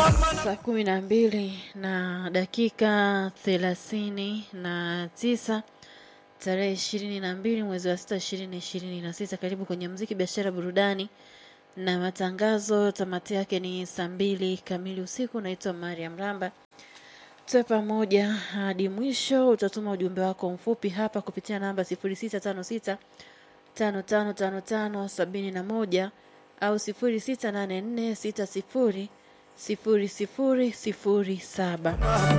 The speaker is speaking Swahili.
Saa kumi na mbili na dakika thelathini na tisa tarehe ishirini na mbili mwezi wa sita ishirini ishirini na sita. Karibu kwenye mziki, biashara, burudani na matangazo. Tamati yake ni saa mbili kamili usiku. Naitwa Mariam Ramba, tuwe pamoja hadi mwisho. Utatuma ujumbe wako mfupi hapa kupitia namba sifuri sita tano sita tano tano tano tano sabini na moja au sifuri sita nane nne sita sifuri sifuri sifuri sifuri saba.